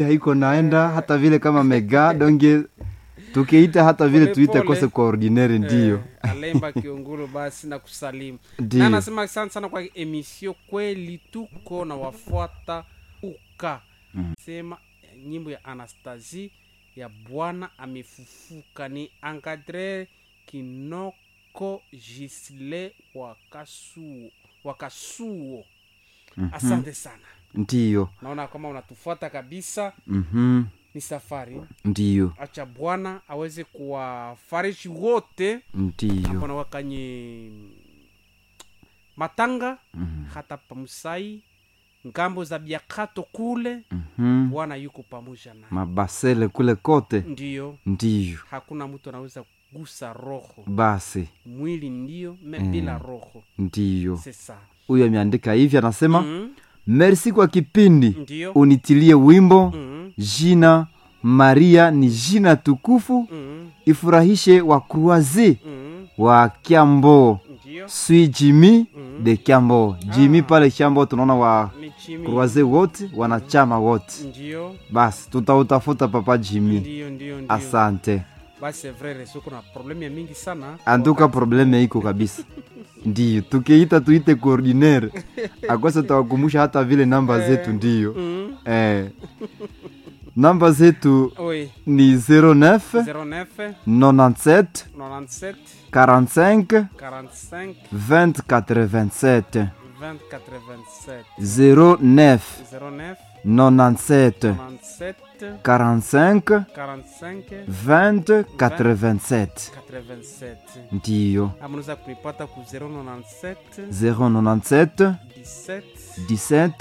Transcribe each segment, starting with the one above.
haiko naenda hata vile kama mega donge tukiita hata vile Pole tuite pole. kose kwa ordinaire ndiyo Eh, alemba kiungulu basi na kusalimu Ndiyo. na nasema asante sana kwa emisio kweli tuko na wafuata uka sema eh, nyimbo ya anastasie ya bwana amefufuka ni ankadre kinoko gisle wakasuo wakasuo asante sana ndiyo naona kama unatufuata kabisa mhm ni safari ndiyo acha bwana aweze kuwafariji wote ndiyo apona wakanye matanga hata pamusai ngambo za biakato kule mhm bwana yuko pamoja na mabasele kule kote ndiyo ndiyo hakuna mtu anaweza kugusa roho basi mwili ndiyo me bila roho ndiyo sesa huyu ameandika hivi anasema mm, merci kwa kipindi ndiyo unitilie wimbo mm, jina maria ni jina tukufu mm, ifurahishe wa kruazi mm, wa kiambo ndiyo sui jimi Mm. de kiambo jimi pale kiambo tunaona wa michimi kruaze wote wanachama wote ndiyo basi tutautafuta papa jimi ndiyo ndiyo ndiyo asante basi vrere suko na problemu ya mingi sana antuka probleme iko kabisa ndiyo tukiita tuite coordinaire akwasa tawakumusha hata vile namba zetu ndiyo mm, eh. namba zetu oui ni 09 09 97 97 45 45 20 87 20 87 09 09 97 97 45 45 20 87 87 ndiyo ama unaweza kunipata ku 097 097 17 17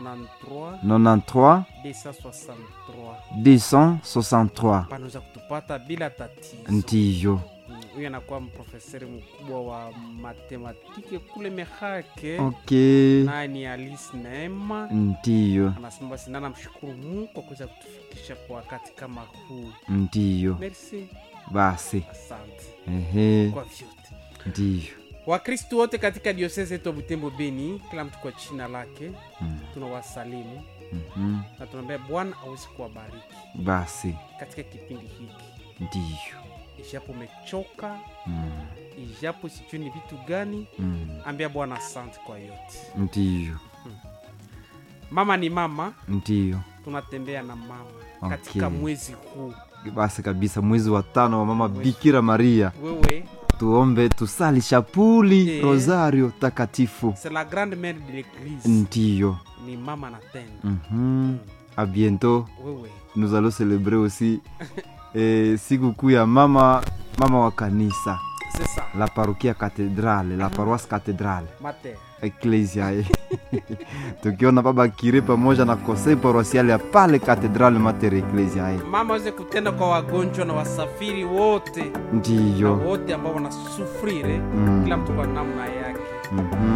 93 93 263 263 panaweza kutupata bila tatizo ndiyo Mm, huyu anakuwa mprofeseri mkubwa wa matematike kule mehake ok naye ni alice neema ndiyo anasema basi nana mshukuru mungu kwa kuweza kutufikisha kwa wakati kama huu ndiyo merci basi asante ehe kwa vyote ndiyo wakristu wote katika diosese yetu ya butembo beni kila mtu kwa china lake Mm. tunawasalimu Mhm. na tunaambia bwana awezi kuwabariki basi katika kipindi hiki ndiyo ijapo umechoka Mm. ijapo sijui ni vitu gani Mm. ambia bwana asante kwa yote ndiyo mama ni mama ndiyo tunatembea na mama Okay. katika mwezi huu basi kabisa mwezi wa tano wa mama bikira maria wewe tuombe tusali shapuli Eh. rosario takatifu c'est la grande mère de l'église ndiyo ni mama na tena Mhm. a bientôt wewe nous allons célébrer aussi eh, siku kuu ya mama mama wa kanisa c'est ça la parokia cathedrale la paroisse cathedrale mater eklesia eh. tukiona baba kire pamoja na conseil paroisial ya pale cathedrale mater eklesia eh. mama aweze kutenda kwa wagonjwa na wasafiri wote na ndiyo wote ambao wanasufrire Mm. kila mtu kwa namna yake Mhm.